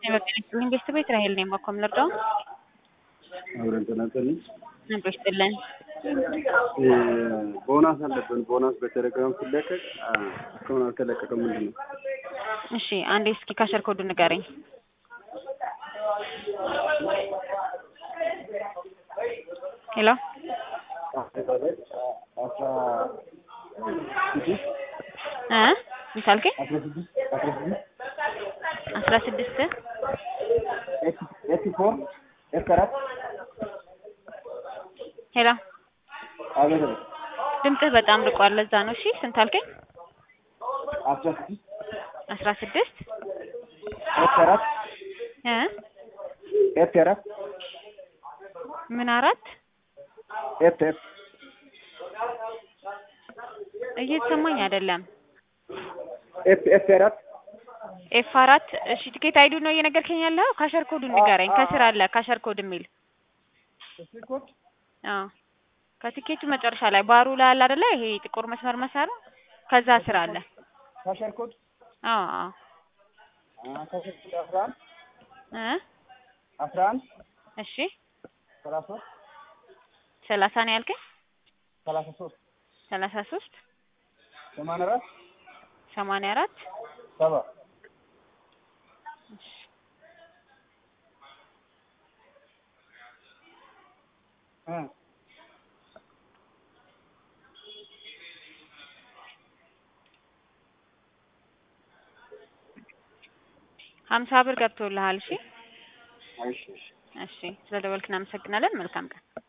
ጤና ቤተሰብ እስራኤል ነኝ። ባኮም ልርዳው አብረን ተናገርን። ነበር ይስጥልን። ቦናስ አለብን። ቦናስ በቴሌግራም ሲለቀቅ እስካሁን አልተለቀቀም። ምንድን ነው? እሺ አንዴ እስኪ ካሸር ኮዱ ንገረኝ። ሄሎ አስራ ስድስት እ ምን አልከኝ? አስራ ስድስት አስራ ስድስት አስራ ስድስት ኤስ ፎር ኤስ አራት ሄሎ አቤት ድምፅህ በጣም ርቋል። ለዛ ነው። እሺ ስንት አልከኝ? አስራ ስድስት አስራ ስድስት ኤስ አራት እ ኤስ አራት ምን አራት ኤፍ ኤፍ እየተሰማኝ አይደለም። ኤፍ ኤፍ አራት ኤፍ አራት እሺ ቲኬት አይዱ ነው እየነገርከኝ ያለው? ካሸር ኮዱን ንገረኝ። ከስር አለ ካሸር ኮድ የሚል ኮድ አዎ ከቲኬቱ መጨረሻ ላይ ባሩ ላይ አለ አይደለ? ይሄ ጥቁር መስመር መሳሩ ከዛ ስር አለ። ካሸር ኮድ አዎ አዎ ካሸር ኮድ አስራ አንድ እ አስራ አንድ እሺ ሰላሳ ሰላሳ ነው ያልከኝ? ሰላሳ ሶስት ሰላሳ ሶስት ሰማንያ አራት ሰማንያ አራት ሰባ እ ሀምሳ ብር ገብቶልሃል። እሺ እሺ እሺ እሺ ስለደወልክ እናመሰግናለን። መልካም ቀን